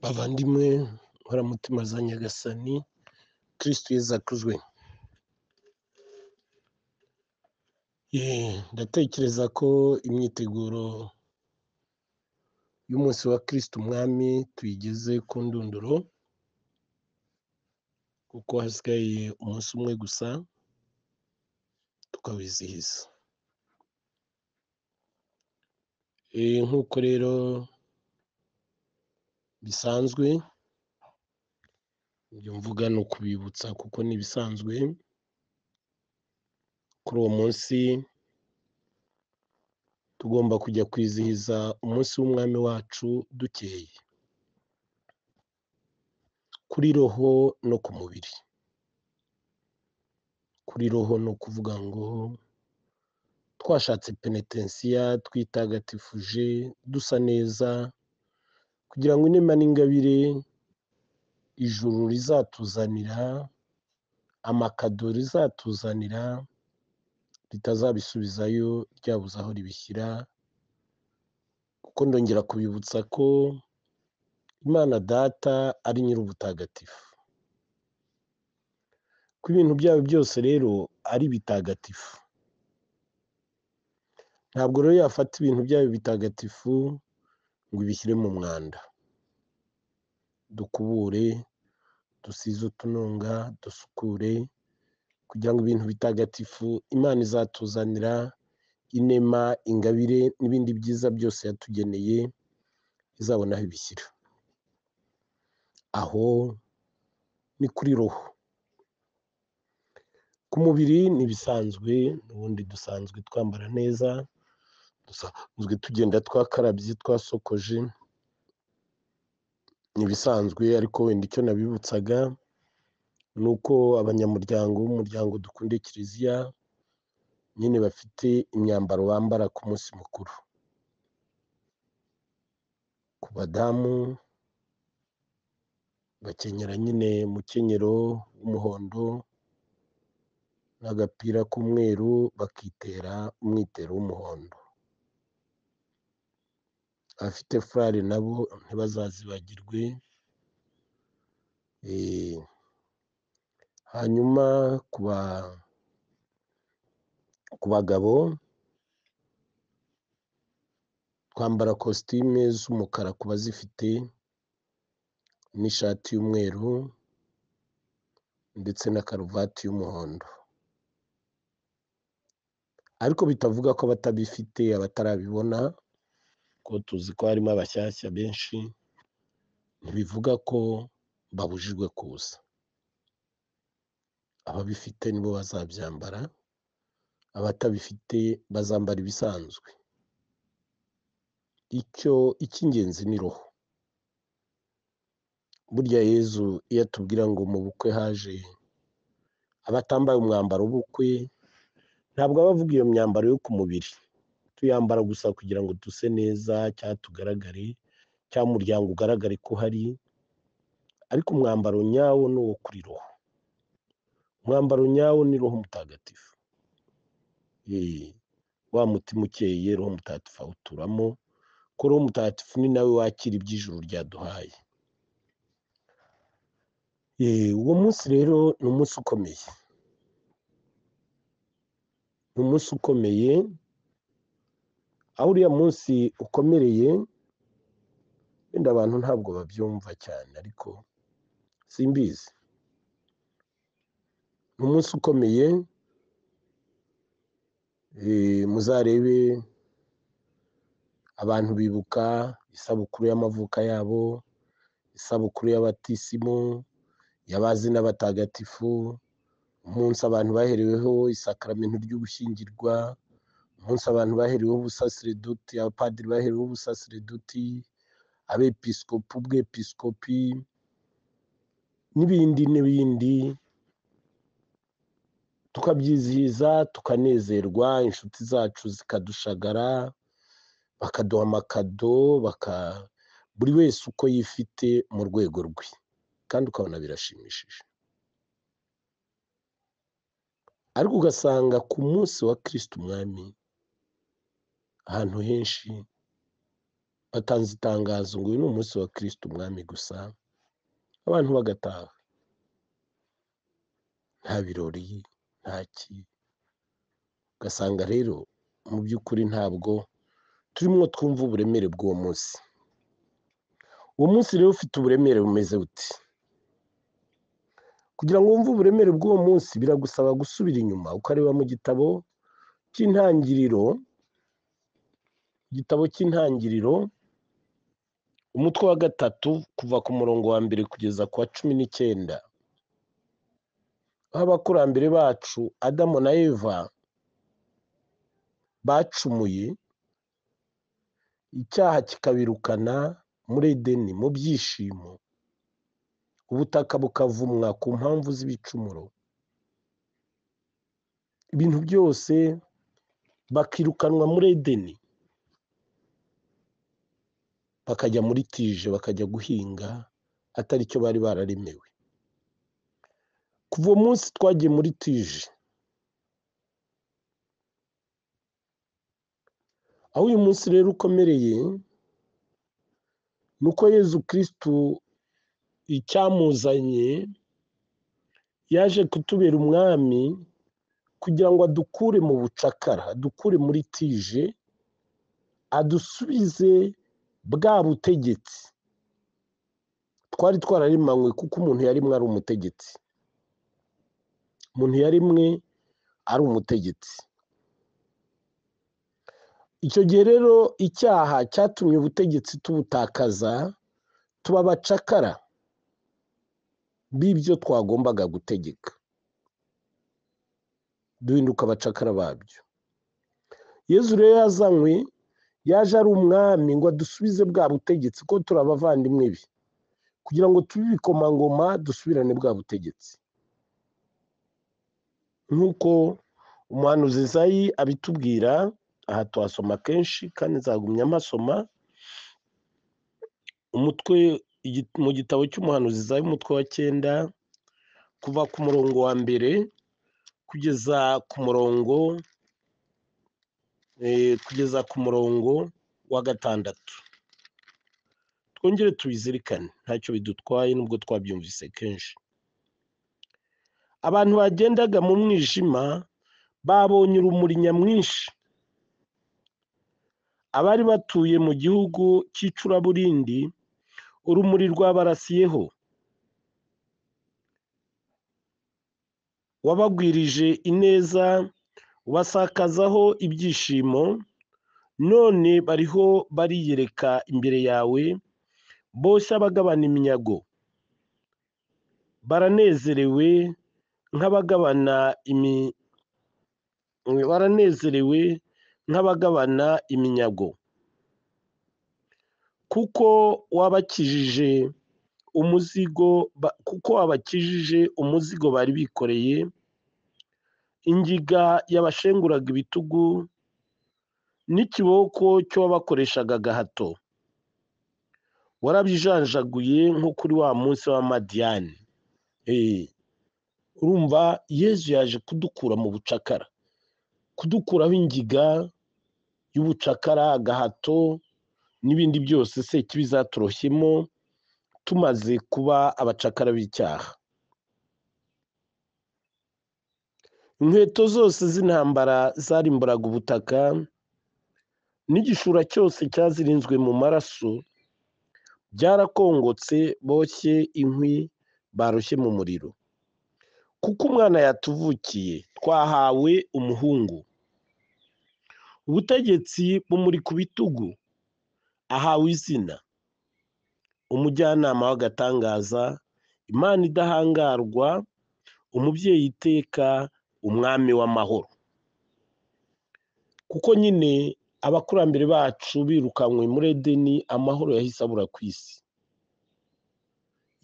bavandimwe nkoramutima za nyagasani kirisitu yezu akuzwe Yee, ndatekereza ko imyiteguro y'umunsi wa kirisitu umwami tuyigeze ku ndunduro kuko hasigaye umunsi umwe gusa tukawizihiza Eh, nk'uko rero bisanzwe ibyo mvuga ni ukubibutsa kuko ni ibisanzwe kuri uwo munsi tugomba kujya kwizihiza umunsi w'umwami wacu dukeye kuri roho no ku mubiri kuri roho ni ukuvuga ngo twashatse penetensiya twitagatifuje dusa neza kugira ngo inema n'ingabire ijuru rizatuzanira amakado rizatuzanira ritazabisubizayo ryabuze aho ribishyira kuko ndongera kubibutsa ko imana data ari nyir'ubutagatifu ko ibintu byabo byose rero ari bitagatifu ntabwo rero yafata ibintu byayo bitagatifu ngo ibishyire mu mwanda dukubure dusize utununga dusukure kugira ngo ibintu bitagatifu imana izatuzanira inema ingabire n'ibindi byiza byose yatugeneye izabona aho ibishyira aho ni kuri roho ku mubiri ni bisanzwe ubundi dusanzwe twambara neza dusanzwe tugenda twakarabye twasokoje ni ibisanzwe ariko wenda icyo nabibutsaga ni uko abanyamuryango b'umuryango dukunde kiliziya nyine bafite imyambaro bambara ku munsi mukuru ku badamu bakenyera nyine umukenyero w'umuhondo n'agapira k'umweru bakitera umwitero w'umuhondo abafite furari nabo ntibazazibagirwe hanyuma ku bagabo twambara kositime z'umukara ku bazifite n'ishati y'umweru ndetse na karuvati y'umuhondo ariko bitavuga ko abatabifite abatarabibona ko tuzi ko harimo abashyashya benshi ntibivuga ko babujijwe kuza ababifite nibo bazabyambara abatabifite bazambara ibisanzwe icyo icy'ingenzi ni roho burya yezu iyo atubwira ngo mu bukwe haje abatambaye umwambaro w'ubukwe ntabwo aba avuga iyo myambaro yo ku mubiri tuyambara gusa kugira ngo duse neza cyangwa tugaragare cyangwa umuryango ugaragare ko uhari ariko umwambaro nyawo ni uwo kuri roho umwambaro nyawo ni roho mutagatifu wa mutima ukeye roho mutagatifu awuturamo ko roho mutagatifu ni nawe wakira iby'ijuru ryaduhaye uwo munsi rero ni umunsi ukomeye ni umunsi ukomeye aho uriya munsi ukomereye wenda abantu ntabwo babyumva cyane ariko simbizi ni umunsi ukomeye muzarebe abantu bibuka isabukuru y'amavuka yabo isabukuru y'abatisimu y'abazi n'abatagatifu umunsi abantu bahereweho isakaramentu ry'ugushyingirwa umunsi abantu bahereweho ubusasireduti abapadiri bahereweho ubusasireduti abepisikopi ubwepisikopi n'ibindi n'ibindi tukabyizihiza tukanezerwa inshuti zacu zikadushagara bakaduha amakado baka buri wese uko yifite mu rwego rwe kandi ukabona birashimishije ariko ugasanga ku munsi wa kirisiti umwami ahantu henshi batanze itangazo ngo uyu ni umunsi wa kirisiti umwami gusa abantu bagataha nta birori ntaki ugasanga rero mu by'ukuri ntabwo turimo twumva uburemere bw'uwo munsi uwo munsi rero ufite uburemere bumeze buti kugira ngo wumve uburemere bw'uwo munsi biragusaba gusubira inyuma ukareba mu gitabo cy'intangiriro igitabo cy'intangiriro umutwe wa gatatu kuva ku murongo wa mbere kugeza ku wa cumi n'icyenda aho abakurambere bacu adamu na eva bacumuye icyaha kikabirukana muri edeni mu byishimo ubutaka bukavumwa ku mpamvu z'ibicumuro ibintu byose bakirukanwa muri edeni bakajya muri tije bakajya guhinga atari cyo bari bararemewe kuva uwo munsi twagiye muri tije aho uyu munsi rero ukomereye ni uko yezu kirisitu icyamuzanye yaje kutubera umwami kugira ngo adukure mu bucakara adukure muri tije adusubize bwa butegetsi twari twararemanywe kuko umuntu yarimwe ari umutegetsi umuntu yarimwe ari umutegetsi icyo gihe rero icyaha cyatumye ubutegetsi tubutakaza tuba abacakara b'ibyo twagombaga gutegeka duhinduka abacakara babyo yezu rero yazanywe yaje ari umwami ngo adusubize bwa butegetsi ko turi abavandimwe be kugira ngo tube ibikomangoma dusubirane bwa butegetsi nk'uko umuhanuzi Izayi abitubwira aha tuhasoma kenshi kandi nzagumya amasoma umutwe mu gitabo cy'umuhanuzi Izayi umutwe wa cyenda kuva ku murongo wa mbere kugeza ku murongo kugeza ku murongo wa gatandatu twongere tubizirikane ntacyo bidutwaye nubwo twabyumvise kenshi abantu bagendaga mu mwijima babonye urumuri nyamwinshi abari batuye mu gihugu cy'icuraburindi urumuri rwabarasiyeho wabagwirije ineza ubasakazaho ibyishimo none bariho bariyereka imbere yawe boshya bagabana iminyago baranezerewe nk'abagabana imi baranezerewe nk'abagabana iminyago kuko wabakijije umuzigo kuko wabakijije umuzigo bari bikoreye ingiga yabashenguraga ibitugu n'ikiboko cyo wabakoreshaga agahato warabijanjaguye nko kuri wa munsi w'amadiyani urumva yezu yaje kudukura mu bucakara kudukuraho ingiga y'ubucakara agahato n'ibindi byose se kibizaturohyemo tumaze kuba abacakara b'icyaha inkweto zose z'intambara zarimburaga ubutaka n'igishura cyose cyazirinzwe mu maraso byarakongotse boshye inkwi baroshye mu muriro kuko umwana yatuvukiye twahawe umuhungu ubutegetsi bumuri ku bitugu ahawe izina umujyanama w'agatangaza imana idahangarwa umubyeyi iteka umwami w'amahoro kuko nyine abakurambere bacu birukankwe muri edeni amahoro yahise abura ku isi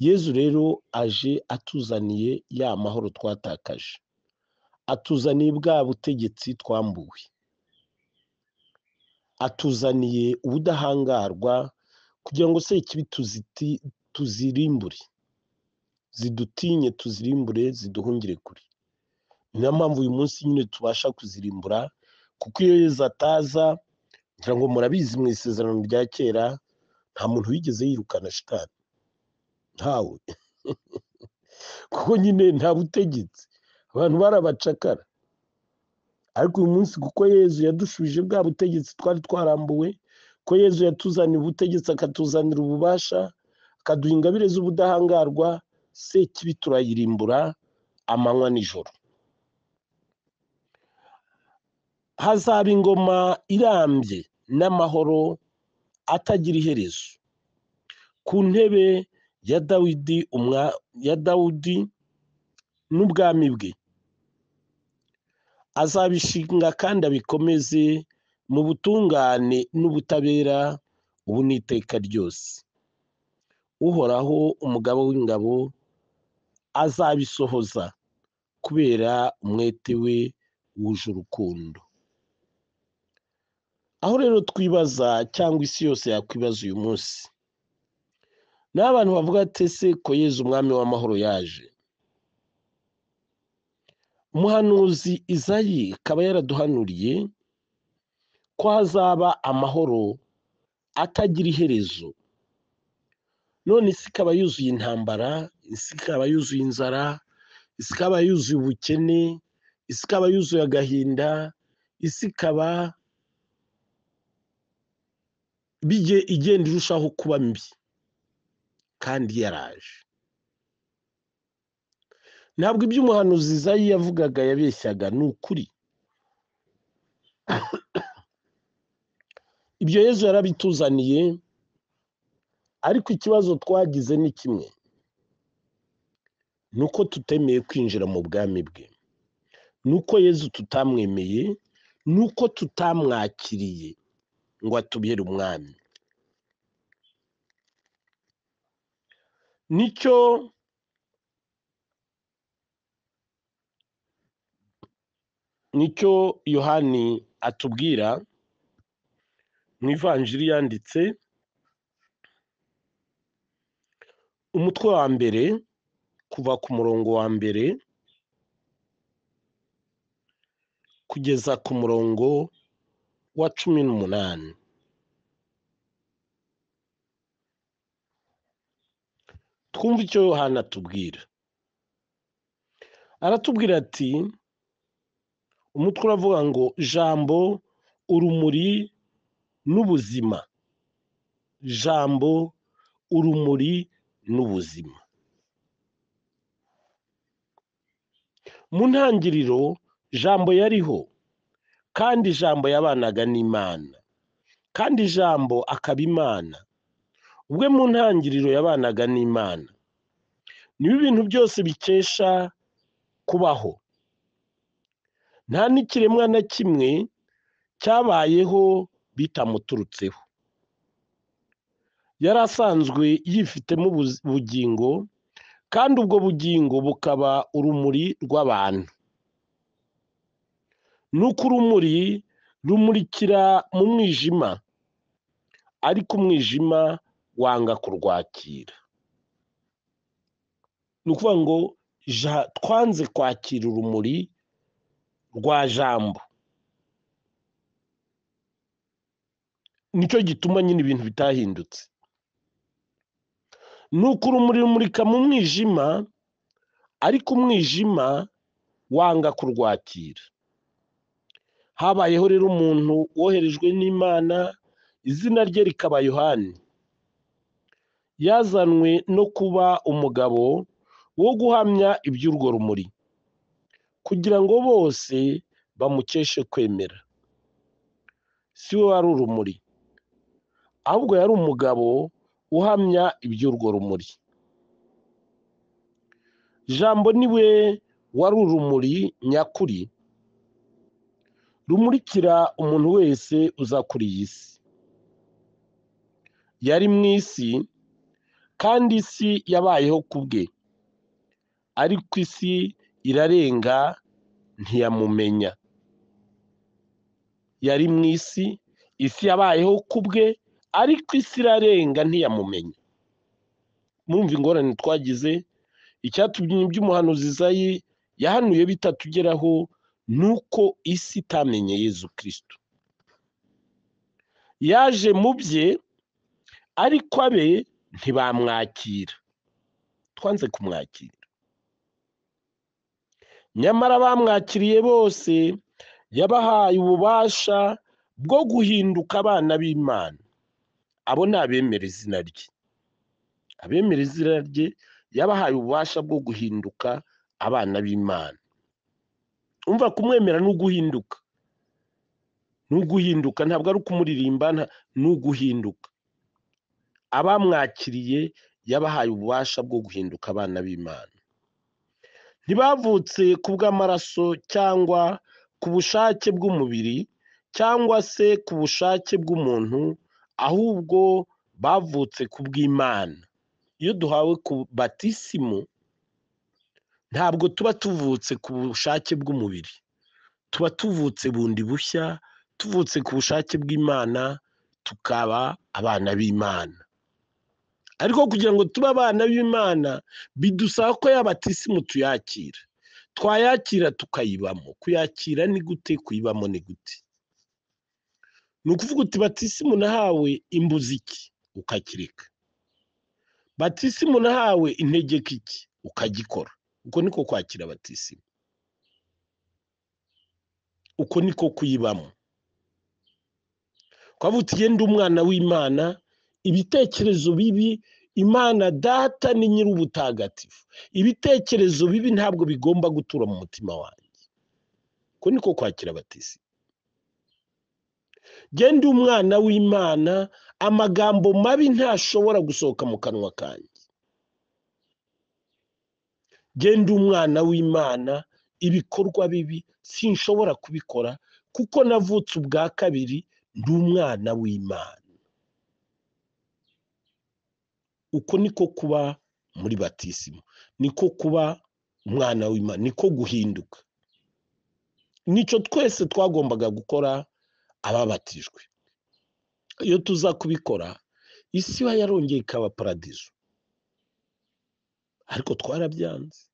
yezu rero aje atuzaniye ya mahoro twatakaje atuzaniye bwa butegetsi twambuwe atuzaniye ubudahangarwa kugira ngo se ikibi tuzirimbure zidutinye tuzirimbure ziduhungire kure niyo mpamvu uyu munsi nyine tubasha kuzirimbura kuko iyo yeza ataza ngira ngo murabizi mu isezerano rya kera nta muntu wigeze yirukana shitani ntawe kuko nyine nta butegetsi abantu barabacakara ariko uyu munsi kuko yezu yadushubije bwa butegetsi twari twarambuwe ko yezu yatuzanira ubutegetsi akatuzanira ububasha akaduha ingabire z'ubudahangarwa se kibi turayirimbura amanywa nijoro hazaba ingoma irambye n'amahoro atagira iherezo ku ntebe ya dawidi umwa ya dawudi n'ubwami bwe azabishinga kandi abikomeze mu butungane n'ubutabera ubu n'iteka ryose uhoraho umugabo w'ingabo azabisohoza kubera umwete we wuje urukundo aho rero twibaza cyangwa isi yose yakwibaza uyu munsi ni abantu bavuga ati ese ko yeze umwami w'amahoro yaje umuhanuzi izayi ikaba yaraduhanuriye ko hazaba amahoro atagira iherezo none isi ikaba yuzuye intambara isi ikaba yuzuye inzara isi ikaba yuzuye ubukene isi ikaba yuzuye agahinda isi ikaba igenda irushaho kuba mbi kandi yaraje ntabwo ibyo umuhanuzi zayi yavugaga yabeshyaga ni ukuri ibyo yezu yarabituzaniye ariko ikibazo twagize ni kimwe ni uko tutemeye kwinjira mu bwami bwe ni uko yezu tutamwemeye ni uko tutamwakiriye ngo atubere umwami nicyo nicyo yohani atubwira mu ivanjiri yanditse umutwe wa mbere kuva ku murongo wa mbere kugeza ku murongo wa cumi n'umunani twumve icyo yohana atubwira aratubwira ati umutwe uravuga ngo jambo urumuri n'ubuzima jambo urumuri n'ubuzima mu ntangiriro jambo yariho kandi ijambo yabanaga n'imana kandi ijambo akaba imana ubwe mu ntangiriro yabanaga n'imana niba ibintu byose bikesha kubaho nta n'ikiremwa na kimwe cyabayeho bitamuturutseho yari asanzwe yifitemo ubugingo kandi ubwo bugingo bukaba urumuri rw'abantu nuko urumuri rumurikira mu mwijima ariko umwijima wanga kurwakira ni ukuvuga ngo twanze kwakira urumuri rwa jambo nicyo gituma nyine ibintu bitahindutse ni uko urumuri rumurika mu mwijima ariko umwijima wanga kurwakira habayeho rero umuntu woherejwe n'imana izina rye rikaba yohani yazanwe no kuba umugabo wo guhamya iby'urwo rumuri kugira ngo bose bamukeshe kwemera si we wari urumuri ahubwo yari umugabo uhamya iby'urwo rumuri jambo ni we wari urumuri nyakuri rumurikira umuntu wese uza kuri iyi si yari mu isi kandi isi yabayeho ku bwe ariko isi irarenga ntiyamumenya yari mu isi isi yabayeho ku bwe ariko isi irarenga ntiyamumenya mwumva ingorane twagize icyatubyinnye by'umuhanuzi zayi yahanuye bitatugeraho ni uko isi itamenye yezu kirisito yaje mu bye ariko abe ntibamwakira twanze kumwakira nyamara bamwakiriye bose yabahaye ububasha bwo guhinduka abana b'imana abo ni abemera izina rye abemera izina rye yabahaye ububasha bwo guhinduka abana b'imana umva kumwemera ni uguhinduka ni uguhinduka ntabwo ari ukumuririmba ni uguhinduka abamwakiriye yabahaye ububasha bwo guhinduka abana b'imana ntibavutse ku bw'amaraso cyangwa ku bushake bw'umubiri cyangwa se ku bushake bw'umuntu ahubwo bavutse ku bw'imana iyo duhawe ku batisimu ntabwo tuba tuvutse ku bushake bw'umubiri tuba tuvutse bundi bushya tuvutse ku bushake bw'imana tukaba abana b'imana ariko kugira ngo tube abana b'imana bidusaba ko yabatisimu tuyakira twayakira tukayibamo kuyakira ni gute kuyibamo ni gute ni ukuvuga uti batisimu nahawe imbuzi iki ukakireka batisimu nahawe integeka iki ukagikora uko niko kwakira batisimu uko niko kuyibamo twavuga uti yenda umwana w'imana ibitekerezo bibi imana data ni nyir'ubutagatifu ibitekerezo bibi ntabwo bigomba gutura mu mutima wanjye uko niko kwakira abatisimu genda umwana w'imana amagambo mabi ntashobora gusohoka mu kanwa kanjye genda umwana w'imana ibikorwa bibi sinshobora kubikora kuko navutse ubwa kabiri ndi umwana w'imana uko niko kuba muri batisimu niko kuba umwana w'imana niko guhinduka nicyo twese twagombaga gukora ababatijwe iyo tuza kubikora isi iba yarongeye ikaba paradizo ariko twarabyanze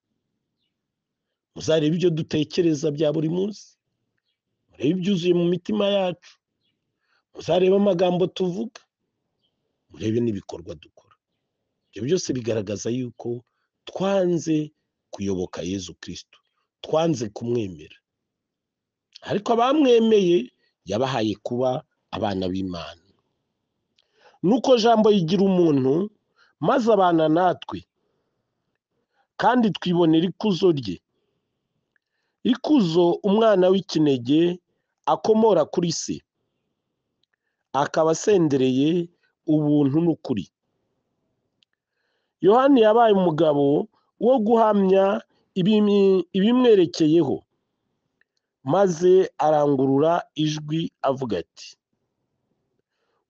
muzarebe ibyo dutekereza bya buri munsi murebe ibyuzuye mu mitima yacu muzarebe amagambo tuvuga murebe n'ibikorwa dukora ibyo byose bigaragaza yuko twanze kuyoboka yezu kirisito twanze kumwemera ariko abamwemeye yabahaye kuba abana b'imana nuko jambo yigira umuntu maze abana natwe kandi twibonera ikuzo rye ikuzo umwana w'ikinege akomora kuri se akaba asendereye ubuntu n'ukuri yohani yabaye umugabo wo guhamya ibimwerekeyeho maze arangurura ijwi avuga ati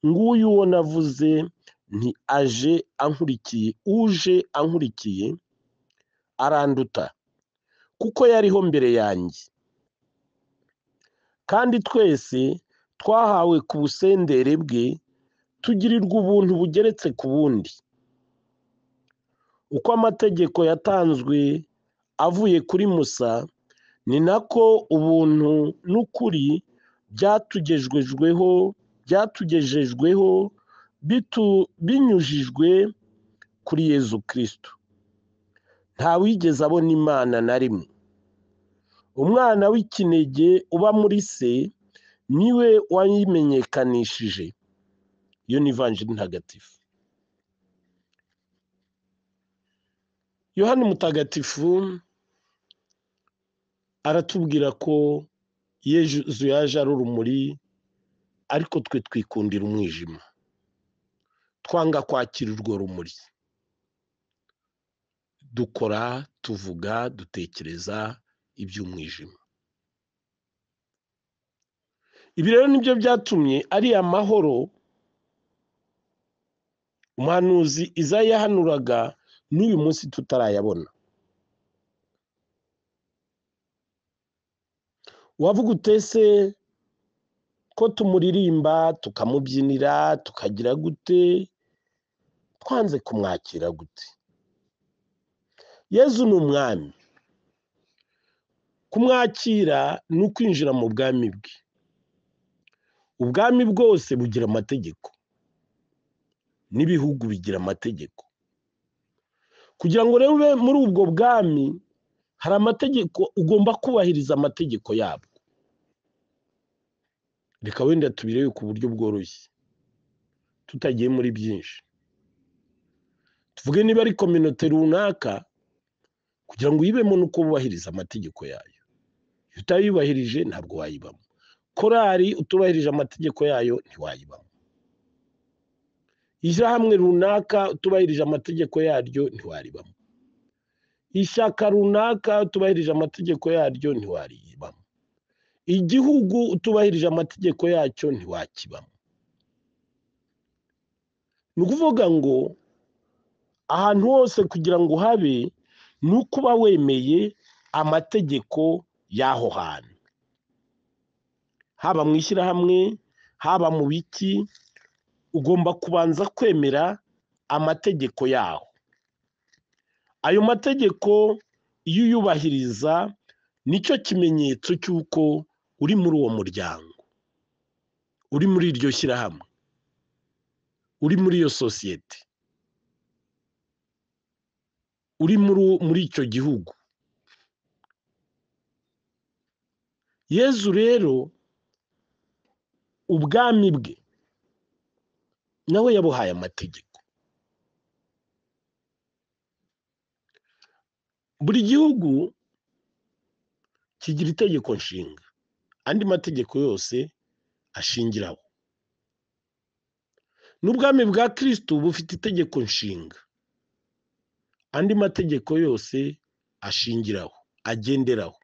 nguyu uwo navuze nti aje ankurikiye uje ankurikiye aranduta kuko yariho mbere yanjye kandi twese twahawe ku busendere bwe tugirirwa ubuntu bugeretse ku bundi uko amategeko yatanzwe avuye kuri musa ni nako ubuntu n'ukuri byatugejejweho byatugejejweho binyujijwe kuri yezu kirisito nta wigeze abona imana na rimwe umwana w'ikinege uba muri se niwe wayimenyekanishije iyo ni ivanjiri ntagatifu yohani mutagatifu aratubwira ko yezu yaje ari urumuri ariko twe twikundira umwijima twanga kwakira urwo rumuri dukora tuvuga dutekereza iby'umwijima ibi rero nibyo byatumye ariya mahoro umuhanuzi izayahanuraga n'uyu munsi tutarayabona wavuga utese ko tumuririmba tukamubyinira tukagira gute twanze kumwakira gute yezu ni umwami kumwakira ni ukwinjira mu bwami bwe ubwami bwose bugira amategeko n'ibihugu bigira amategeko kugira ngo rero ube muri ubwo bwami hari amategeko ugomba kubahiriza amategeko yabwo reka wenda tubirebe ku buryo bworoshye tutagiye muri byinshi tuvuge niba ari kominote runaka kugira ngo uyibemo ni uko wubahiriza amategeko yayo iyo utayubahirije ntabwo wayibamo korari utubahirije amategeko yayo ntiwayibamo ishyirahamwe runaka utubahirije amategeko yaryo ntiwaribamo ishyaka runaka utubahirije amategeko yaryo ntiwaribamo igihugu utubahirije amategeko yacyo ntiwakibamo ni ukuvuga ngo ahantu hose kugira ngo habe ni ukuba wemeye amategeko y'aho hantu haba mu ishyirahamwe haba mu biki ugomba kubanza kwemera amategeko yaho ayo mategeko iyo uyubahiriza nicyo kimenyetso cy'uko uri muri uwo muryango uri muri iryo shyirahamwe uri muri iyo sosiyete uri muri icyo gihugu yezu rero ubwami bwe nawe yabuhaye amategeko buri gihugu kigira itegeko nshinga andi mategeko yose ashingiraho n'ubwami bwa kirisitu bufite itegeko nshinga andi mategeko yose ashingiraho agenderaho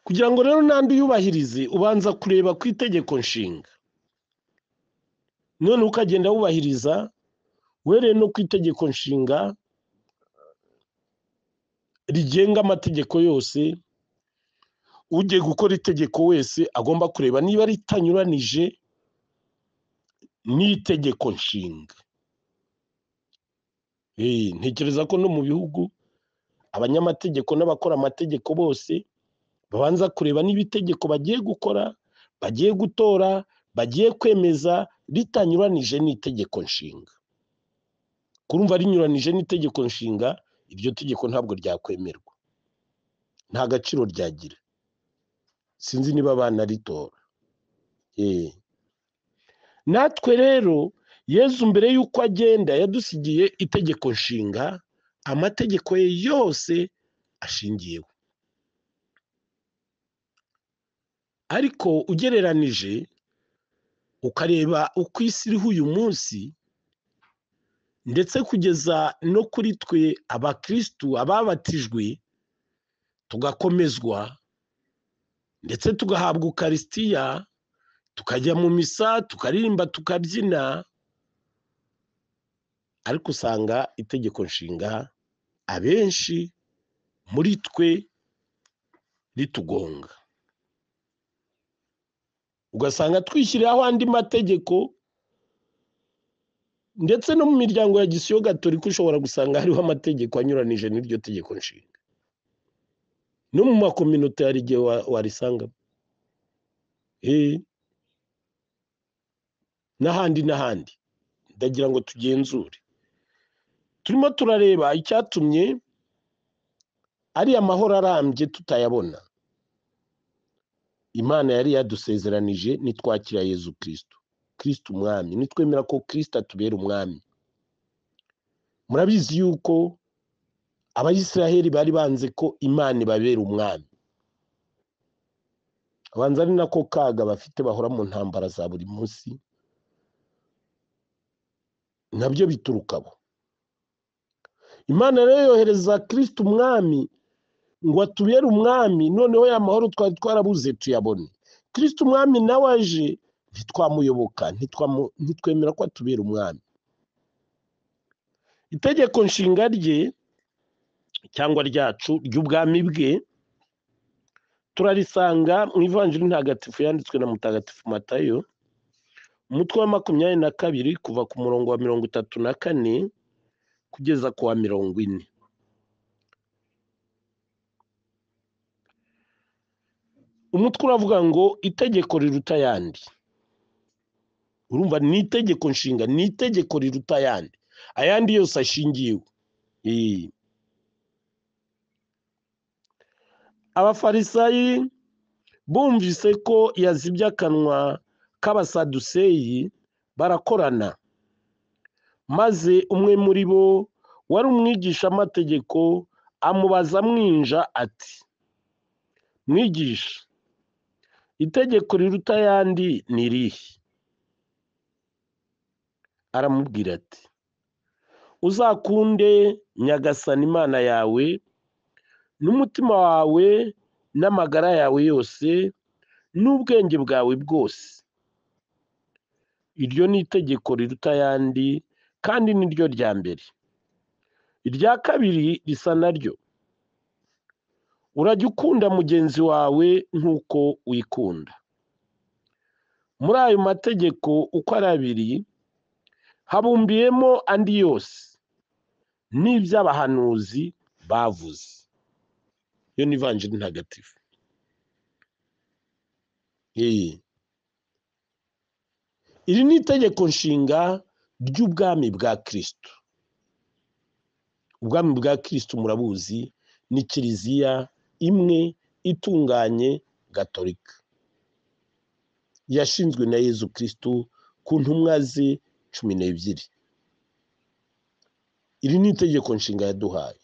kugira ngo rero n'andi uyubahirize ubanza kureba ku itegeko nshinga none ukagenda wubahiriza uhereye no ku itegeko nshinga rigenga amategeko yose ugiye gukora itegeko wese agomba kureba niba ritanyuranije n'itegeko nshinga ntekereza ko no mu bihugu abanyamategeko n'abakora amategeko bose babanza kureba niba itegeko bagiye gukora bagiye gutora bagiye kwemeza ritanyuranije n'itegeko nshinga kurumva rinyuranije n'itegeko nshinga iryo tegeko ntabwo ryakwemerwa nta gaciro ryagira sinzi niba banaritora natwe rero yezu mbere y'uko agenda yadusigiye itegeko nshinga amategeko ye yose ashingiyeho ariko ugereranije ukareba uko isi iriho uyu munsi ndetse kugeza no kuri twe abakirisitu ababatijwe tugakomezwa ndetse tugahabwa ukarisitiya tukajya mu misa tukaririmba tukabyina ariko usanga itegeko nshinga abenshi muri twe ritugonga ugasanga twishyiriraho andi mategeko ndetse no mu miryango ya gisiyo gatolika ushobora gusanga hariho amategeko anyuranije n'iryo tegeko nshinga no mu makominote hari igihe warisangamo n'ahandi n'ahandi ndagira ngo tugenzure turimo turareba icyatumye ari amahoro arambye tutayabona imana yari yadusezeranije nitwakira yezu kirisitu kirisitu umwami nitwemera ko kirisitu atubera umwami murabizi yuko abayisiraheli bari banze ko imana ibabera umwami abanza ari nako kaga bafite bahora mu ntambara za buri munsi nabyo bituruka abo imana rero yohereza kirisitu umwami ngo atubere umwami noneho ya mahoro twari twarabuze tuyabone kirisitu umwami nawe aje ntitwamuyoboka ntitwemera ko atubera umwami itegeko nshinga rye cyangwa ryacu ry'ubwami bwe turarisanga mu ivanjiri ntagatifu yanditswe na mutagatifu matayo umutwe wa makumyabiri na kabiri kuva ku murongo wa mirongo itatu na kane kugeza ku wa mirongo ine umutwe uravuga ngo itegeko riruta ayandi urumva ni itegeko nshinga ni itegeko riruta ayandi ayandi yose ashingiwe Ee. abafarisayi bumvise ko yazibye akanwa k'abasaduseyi barakorana maze umwe muri bo wari umwigishamategeko amubaza mwinja ati mwigisha itegeko riruta ayandi ni rihe aramubwira ati uzakunde nyagasana imana yawe n'umutima wawe n'amagara yawe yose n'ubwenge bwawe bwose iryo ni itegeko riruta ayandi kandi ni ryo rya mbere irya kabiri risa naryo urajya ukunda mugenzi wawe nk'uko wikunda muri ayo mategeko uko ari abiri habumbiyemo andi yose n'iby'abahanuzi bavuze iyo ni ivanjiri ntagatifu Iyi. iri ni itegeko nshinga ry'ubwami bwa kirisito ubwami bwa kirisito murabuzi ni kiliziya imwe itunganye gatolika yashinzwe na yezu kirisito ku ntumwa ze cumi n'ebyiri iri ni itegeko nshinga yaduhaye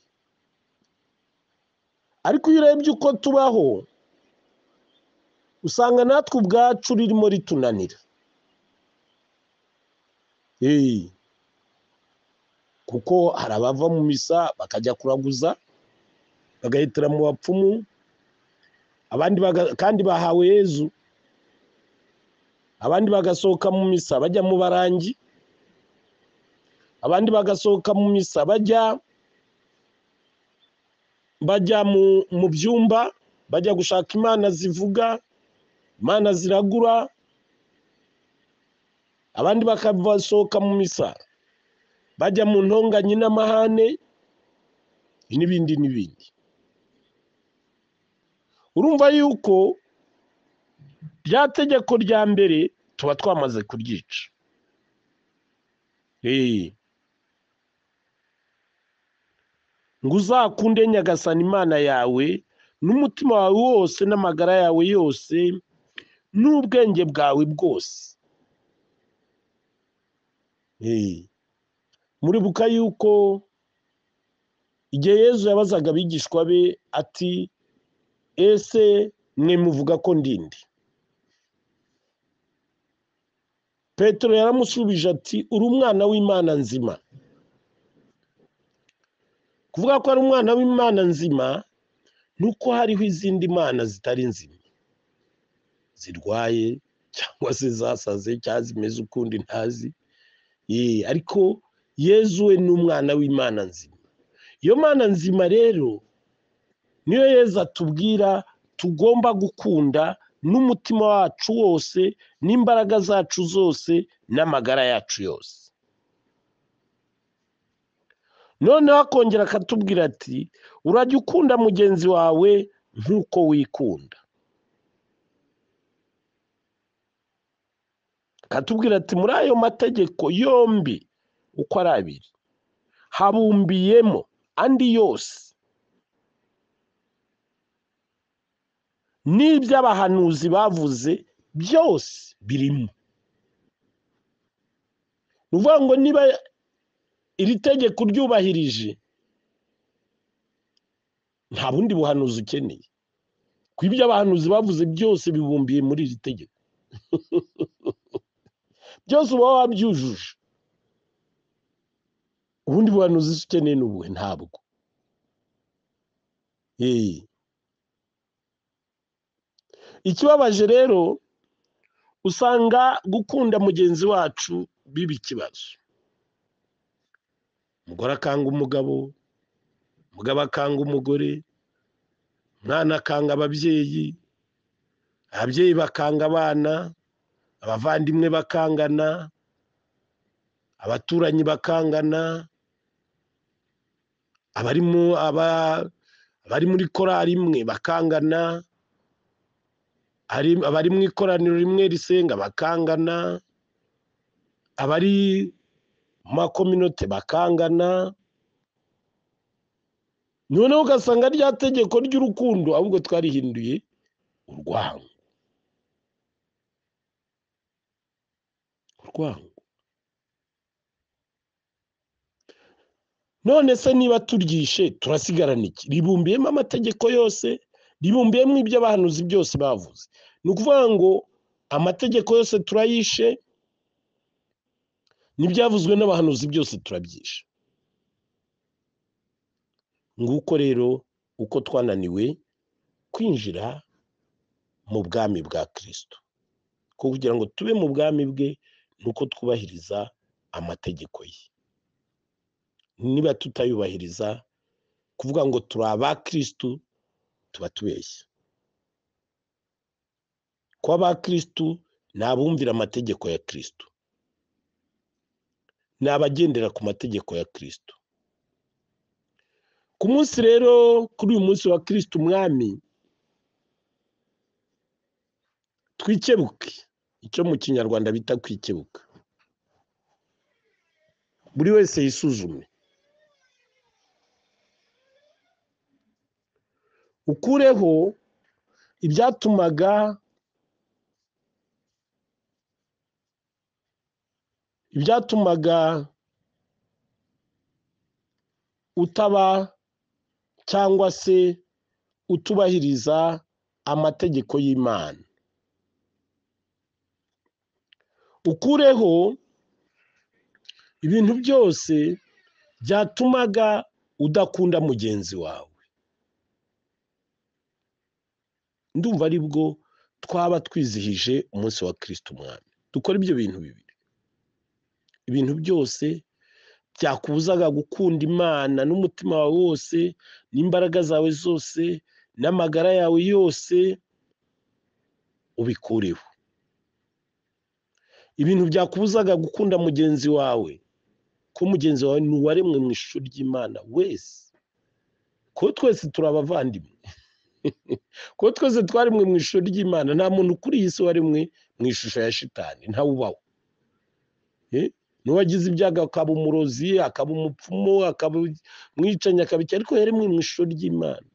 ariko iyo urebye uko tubaho usanga natwe ubwacu ririmo ritunanira Ee. kuko hari abava mu misa bakajya kuraguza bagahitira mu bapfumu abandi baga- kandi bahawe yezu abandi bagasohoka mu misa bajya mu barangi abandi bagasohoka mu misa bajya bajya mu, mu byumba bajya gushaka imana zivuga imana ziragura abandi bakabasohoka mu misa bajya mu ntonganye n'amahane n'ibindi n'ibindi urumva yuko rya tegeko rya mbere tuba twamaze kuryica Ee. ngo uzakunde nyagasana imana yawe n'umutima wawe wose n'amagara yawe yose n'ubwenge bwawe bwose Ee. muribuka yuko igihe yezu yabazaga abigishwa be ati ese mwe muvuga ko ndindi petero yaramusubije ati uri umwana w'imana nzima kuvuga ko ari umwana w'imana nzima ni uko hariho izindi mana zitari nzima zirwaye cyangwa se zasaze cyangwa zimeze ukundi ntazi Ee, ariko yezu we ni umwana w'imana nzima iyo mana nzima rero niyo yezu atubwira tugomba gukunda n'umutima wacu wose n'imbaraga zacu zose n'amagara yacu yose noneho akongera akatubwira ati urajya ukunda mugenzi wawe nk'uko wikunda akatubwira ati muri ayo mategeko yombi uko ari abiri habumbiyemo andi yose n'iby'abahanuzi bavuze byose birimo ni ukuvuga ngo niba iri tegeko uryubahirije nta bundi buhanuzi ukeneye kuko ibyo abahanuzi bavuze byose bibumbiye muri iri tegeko byose uba wabyujuje ubundi buhanuzi icyo ukeneye ni ubuhe ntabwo Ee. ikibabaje rero usanga gukunda mugenzi wacu biba ikibazo umugore akanga umugabo umugabo akanga umugore umwana akanga ababyeyi ababyeyi bakanga abana abavandimwe bakangana abaturanyi bakangana abari mu- aba- abari muri korari imwe bakangana hari abari mu ikoraniro rimwe risenga bakangana abari mu makominote bakangana noneho ugasanga rya tegeko ry'urukundo ahubwo twarihinduye urwango urwango none se niba turyishe turasigarana iki ribumbiyemo amategeko yose ribumbiyemo ibyo abahanuzi byose bavuze ni ukuvuga ngo amategeko yose turayishe n'ibyavuzwe n'abahanuzi byose turabyishe nguko rero uko twananiwe kwinjira mu bwami bwa kirisito kugira ngo tube mu bwami bwe ni uko twubahiriza amategeko ye niba tutayubahiriza kuvuga ngo turi abakirisitu tuba tubeshya ko abakirisitu ni abumvira amategeko ya kirisito ni abagendera ku mategeko ya kirisito ku munsi rero kuri uyu munsi wa kirisito umwami twikebuke icyo mu kinyarwanda bita kwikebuka buri wese yisuzume ukureho ibyatumaga ibyatumaga utaba cyangwa se utubahiriza amategeko y'imana ukureho ibintu byose byatumaga udakunda mugenzi wawe ndumva ari bwo twaba twizihije umunsi wa kirisito umwami dukora ibyo bintu bibiri ibintu byose byakubuzaga gukunda imana n'umutima wawe wose n'imbaraga zawe zose n'amagara yawe yose ubikureho ibintu byakubuzaga gukunda mugenzi wawe ko mugenzi wawe ni uwaremwe mu ishusho ry'imana wese ko twese turi abavandimwe ko twese twaremwe mu ishusho ry'imana nta muntu kuri iyi si waremwe mu ishusho ya shitani ntawe ubaho n'uwagize ibyago akaba umurozi akaba umupfumu akaba umwicanyi akaba iki ariko yaremwe mu ishusho ry'imana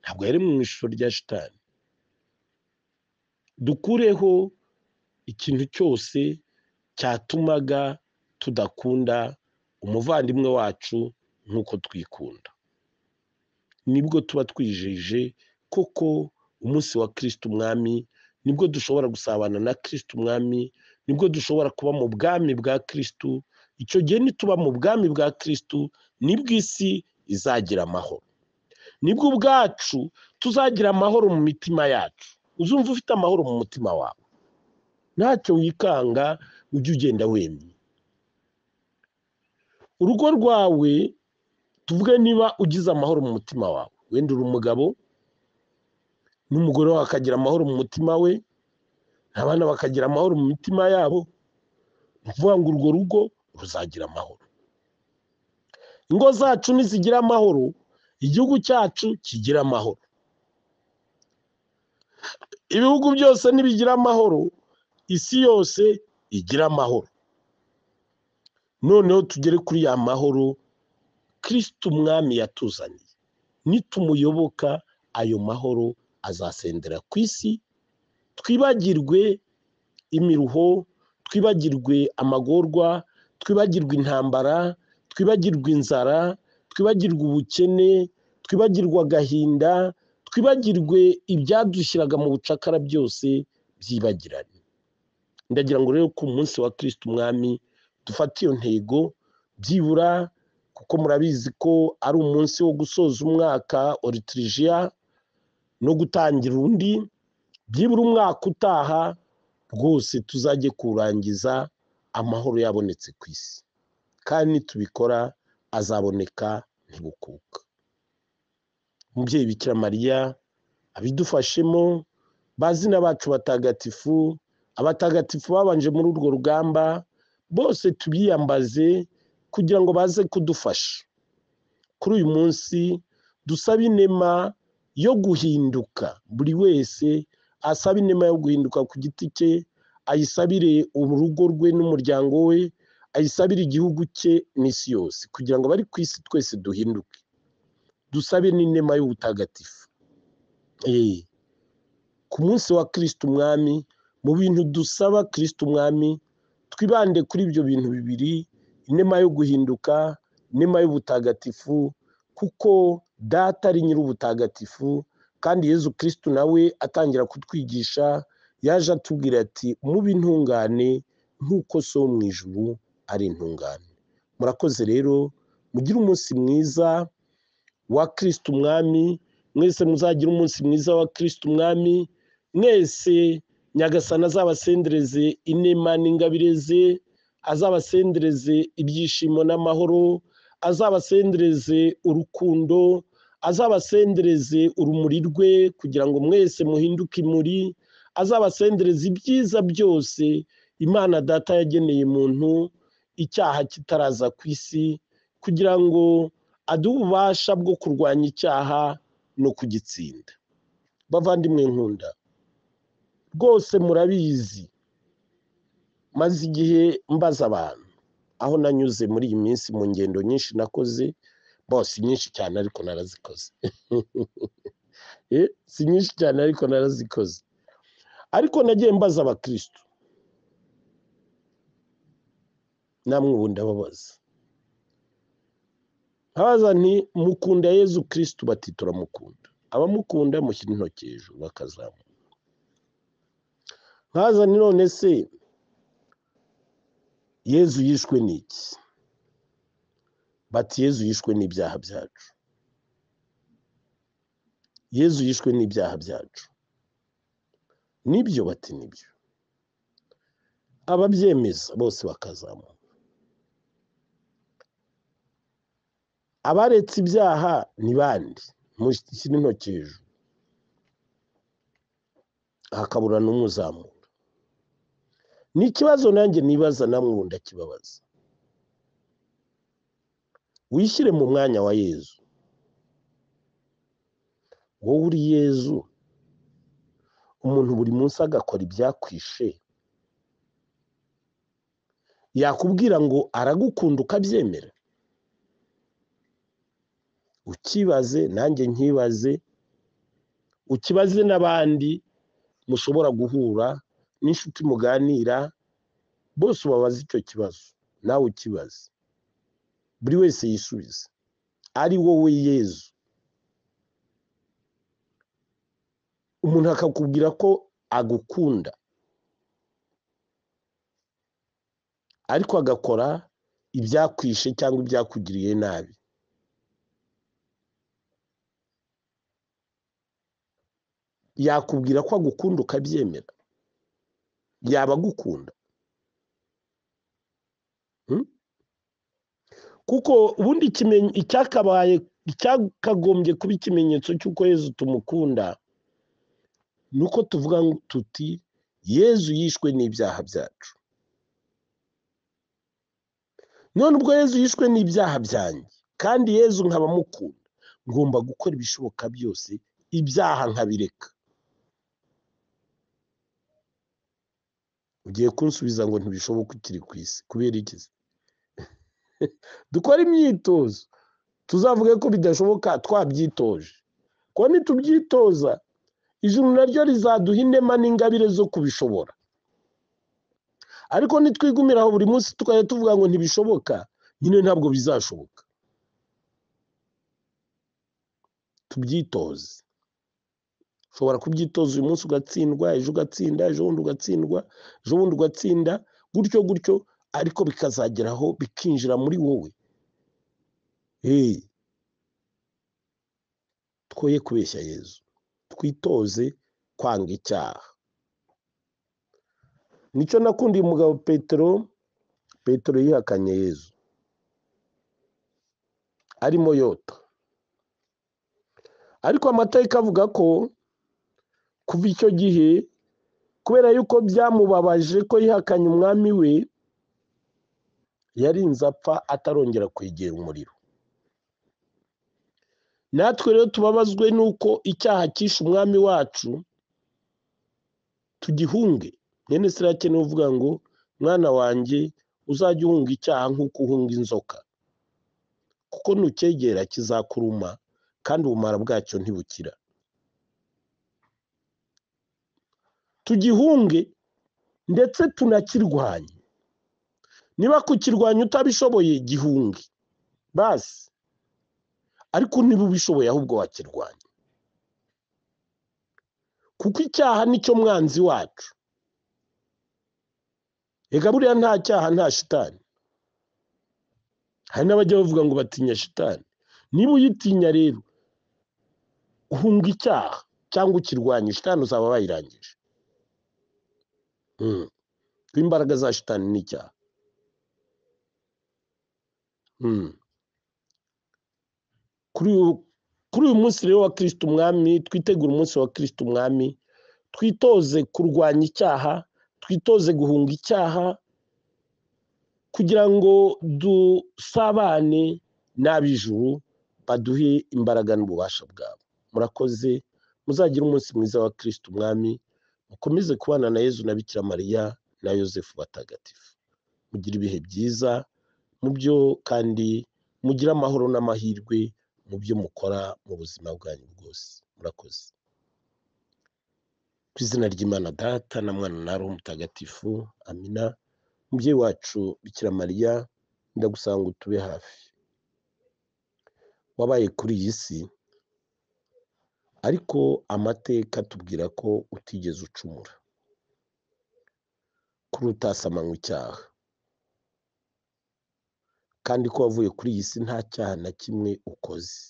ntabwo yaremwe mu ishusho rya shitani dukureho ikintu cyose cyatumaga tudakunda umuvandimwe wacu nk'uko twikunda nibwo tuba twijeje koko umunsi wa kirisite umwami nibwo dushobora gusabana na kirisite umwami nibwo dushobora kuba mu bwami bwa kirisite icyo gihe nituba mu bwami bwa kirisite nibwo isi izagira amahoro nibwo ubwacu tuzagira amahoro mu mitima yacu uzumva ufite amahoro mu mutima wawe ntacyo wikanga ujye ugenda wemye urugo rwawe tuvuge niba ugize amahoro mu mutima wawe wenda uri umugabo n'umugore wawe akagira amahoro mu mutima we abana bakagira amahoro mu mitima yabo ni ukuvuga ngo urwo rugo ruzagira amahoro ingo zacu nizigira amahoro igihugu cyacu kigira amahoro ibihugu byose nibigira amahoro isi yose igira amahoro noneho tugere kuri ya mahoro kirisite umwami yatuzaniye nitumuyoboka ayo mahoro azasendera ku isi twibagirwe imiruho twibagirwe amagorwa twibagirwe intambara twibagirwe inzara twibagirwe ubukene twibagirwe agahinda twibagirwe ibyadushyiraga mu bucakara byose byibagirane ndagira ngo rero ku munsi wa kirisite umwami dufate iyo ntego byibura kuko murabizi ko ari umunsi wo gusoza umwaka oritirijiya no gutangira undi byibura umwaka utaha rwose tuzajye kurangiza amahoro yabonetse ku isi kandi nitubikora azaboneka ntibukuka umubyeyi bikira mariya abidufashemo bazina bacu batagatifu abatagatifu babanje muri urwo rugamba bose tubiyambaze kugira ngo baze kudufasha kuri uyu munsi dusabe inema yo guhinduka buri wese asaba inema yo guhinduka ku giti cye ayisabire urugo rwe n'umuryango we ayisabire igihugu cye n'isi yose kugira ngo abari ku isi twese duhinduke dusabe n'inema y'ubutagatifu Eee. ku munsi wa kirisiti umwami mu bintu dusaba kirisiti umwami twibande kuri ibyo bintu bibiri inema yo guhinduka inema y'ubutagatifu kuko data ari nyir'ubutagatifu kandi yezu kirisitu nawe atangira kutwigisha yaje atubwira ati mube intungane nk'uko so wo mu ijuru ari intungane murakoze rero mugire umunsi mwiza wa kirisitu umwami mwese muzagire umunsi mwiza wa kirisitu umwami mwese nyagasana azabasendereze inema n'ingabire ze azabasendereze ibyishimo n'amahoro azabasendereze urukundo azabasendereze urumuri rwe kugira ngo mwese muhinduke imuri azabasendereze ibyiza byose imana data yageneye muntu icyaha kitaraza ku isi kugira ngo aduhe ububasha bwo kurwanya icyaha no kugitsinda bavandimwe nkunda rwose murabizi maze igihe mbaza abantu aho nanyuze muri iyi minsi mu ngendo nyinshi nakoze bo si nyinshi cyane ariko narazikoze Eh, si nyinshi cyane ariko narazikoze ariko nagiye mbaza abakirisitu namwe ubu ndababaza nkabaza nti mukunda yezu kirisitu bati turamukunda abamukunda mushyira intoki hejuru bakazamuka nkabaza nti none se yezu yishwe n'iki bati yezu yishwe n'ibyaha byacu yezu yishwe n'ibyaha byacu nibyo bati nibyo ababyemeza bose bakazamuka abaretse ibyaha ni bande mushyira intoki hejuru hakabura n'umuzamura ni ikibazo nanjye nibaza namwe ubu ndakibabaza wishyire mu mwanya wa yezu wowe uri yezu umuntu buri munsi agakora ibyakwishe yakubwira ngo aragukunda ukabyemera ukibaze nanjye nkibaze ukibaze n'abandi mushobora guhura n'inshuti muganira bose ubabaze icyo kibazo nawe ukibaze buri wese yisubize ari wowe yezu umuntu akakubwira ko agukunda ariko agakora ibyakwishe cyangwa ibyakugiriye nabi yakubwira ko agukunda ukabyemera yaba agukunda Hmm? kuko ubundi ikimen- icyakabaye icyakagombye kuba ikimenyetso cy'uko yezu tumukunda ni uko tuvuga ngo tuti yezu yishwe n'ibyaha byacu none ubwo yezu yishwe n'ibyaha byanjye kandi yezu nkaba mukunda ngomba gukora ibishoboka byose ibyaha nkabireka ugiye kunsubiza ngo ntibishoboka ukiri ku isi kubera iki se? dukore imyitozo tuzavuge ko bidashoboka twabyitoje ko nitubyitoza ijuru naryo rizaduha inema n'ingabire zo kubishobora ariko nitwigumira aho buri munsi tukajya tuvuga ngo ntibishoboka nyine ntabwo bizashoboka tubyitoze ushobora kubyitoza uyu munsi ugatsindwa ejo ugatsinda ejo bundi ugatsindwa ejo bundi ugatsinda gutyo gutyo ariko bikazageraho bikinjira muri wowe Hey, twoye kubeshya yezu twitoze kwanga icyaha nicyo nakundiye umugabo petero petero yihakanye yezu arimo yota ariko amateka avuga ko kuva icyo gihe kubera yuko byamubabaje ko yihakanye umwami we yarinze apfa atarongera kwegera umuriro natwe rero tubabazwe n'uko icyaha cyishe umwami wacu tugihunge mwene sirake ni uvuga ngo mwana wanjye uzajye uhunga icyaha nk'uko uhunga inzoka kuko nucyegera kizakuruma kandi ubumara bwacyo ntibukira tugihunge ndetse tunakirwanye niba kukirwanya utabishoboye gihunge basi ariko niba ubishoboye ahubwo wakirwanya kuko icyaha nicyo mwanzi wacu reka buriya nta cyaha nta shitani hari n'abajya bavuga ngo batinya shitani niba uyitinya rero uhunga icyaha cyangwa ukirwanya shitani uzaba wayirangije imbaraga za shitani ni icyaha kuri uyu munsi rero wa kirisita umwami twitegura umunsi wa kirisita umwami twitoze kurwanya icyaha twitoze guhunga icyaha kugira ngo dusabane n'ab'ijuru baduhe imbaraga n'ububasha bwabo murakoze muzagire umunsi mwiza wa kirisita umwami mukomeze kubana na yezu na bikira mariya na yosefu batagatifu mugire ibihe byiza mu byo kandi mugire amahoro n'amahirwe mu byo mukora mu buzima bwanyu bwose murakoze ku izina ry'imana data na mwana na roho mutagatifu amina umubyeyi wacu bikira mariya ndagusanga ngo utube hafi wabaye kuri iyi si ariko amateka atubwira ko utigeze ucumura kuri utasamanywa icyaha kandi ko wavuye kuri iyi si nta cyaha na kimwe ukoze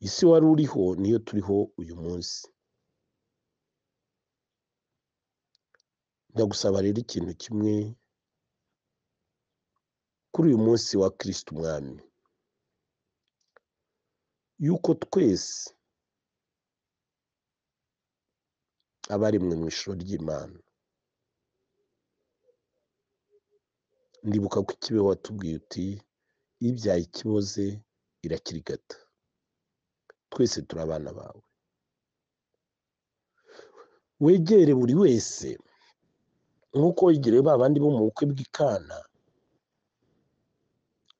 isi wari uriho niyo turiho uyu munsi ndagusaba rero ikintu kimwe kuri uyu munsi wa kirisita umwami yuko twese abaremwe mu ishusho ry'imana ndibuka ku kibeho watubwiye uti ibyaye ikiboze irakirigata twese turi abana bawe wegere buri wese nk'uko wegereye ba bandi bo mu bukwe bw'ikana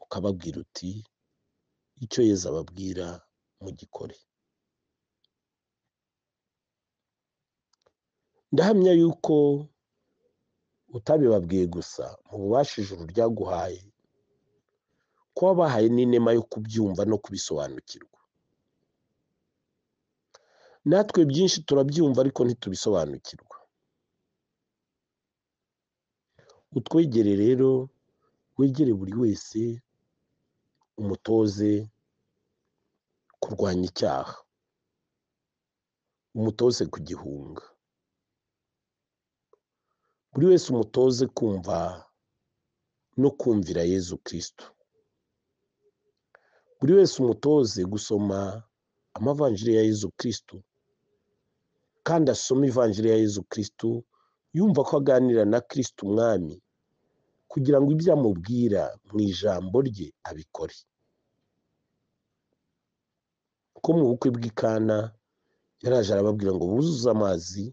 ukababwira uti icyo yeza ababwira mugikore ndahamya yuko utabibabwiye gusa mu bubasha ijuru ryaguhaye ko wabahaye n'inema yo kubyumva no kubisobanukirwa natwe byinshi turabyumva ariko ntitubisobanukirwa utwegere rero wegere buri wese umutoze kurwanya icyaha umutoze kugihunga buri wese umutoze kumva no kumvira yezu kirisito buri wese umutoze gusoma amavanjiri ya yezu kirisito kandi asoma ivanjiri ya yezu kirisito yumva ko aganira na kirisito umwami kugira ngo ibyo amubwira mu ijambo rye abikore ko mu bukwe bw'ikana yaraje arababwira ngo buzuze amazi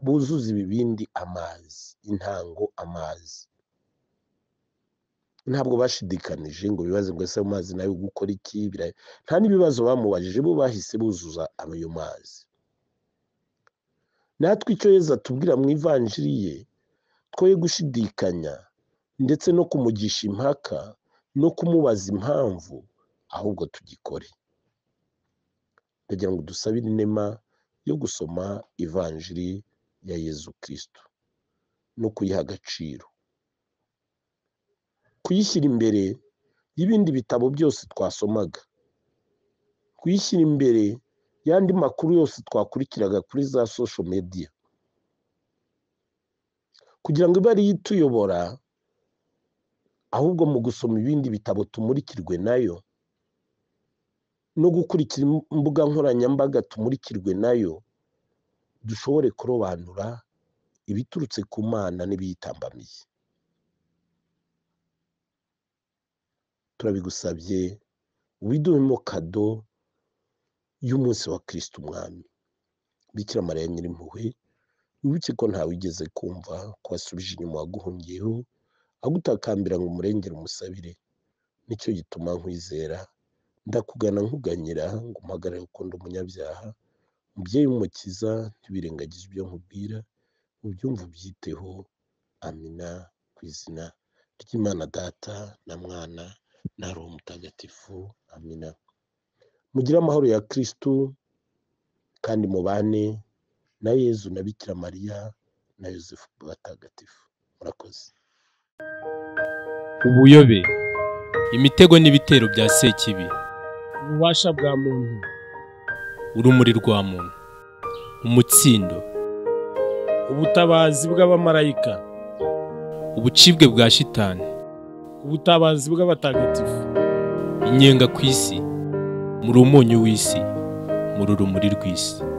buzuza ibibindi amazi intango amazi ntabwo bashidikanije ngo bibaze ngo ese amazi nayo gukora iki nta n'ibibazo bamubajije bo bahise buzuza ayo mazi natwe icyo yeza tubwira mu ivanjiri ye twoye gushidikanya ndetse no kumugisha impaka no kumubaza impamvu ahubwo tugikore ndagira ngo dusabire inema yo gusoma ivanjiri ya yezu kirisito no kuyiha agaciro kuyishyira imbere y'ibindi bitabo byose twasomaga kuyishyira imbere y'andi makuru yose twakurikiraga kuri za sosho mediya kugira ngo ibe ariyo ituyobora ahubwo mu gusoma ibindi bitabo tumurikirwe nayo no gukurikira imbuga nkoranyambaga tumurikirwe nayo dushobore kurobanura ibiturutse ku mana n'ibiyitambamiye turabigusabye widuhemo kado y'umunsi wa kirisita umwami bikira mariya nyirimpuhwe wibuke ko ntawe wigeze kumva ko wasubije inyuma waguhungiyeho agutakambira ngo umurengere umusabire nicyo gituma nkwizera ndakugana nkuganyira ngo umpagarare ukunda umunyabyaha umubyeyi w'umukiza ntibirengagize ibyo nkubwira ubyumva ubyiteho amina ku izina ry'imana data na mwana na roho mutagatifu amina mugire amahoro ya kirisitu kandi mubane na yezu na bikira mariya na yosefu batagatifu murakoze ubuyobe imitego n'ibitero bya sekibi ububasha bwa muntu urumuri rwa muntu umutsindo ubutabazi bw'abamarayika ubucibwe bwa shitani ubutabazi bw'abatagatifu inyenga ku isi muri umunyu w'isi muri urumuri rw'isi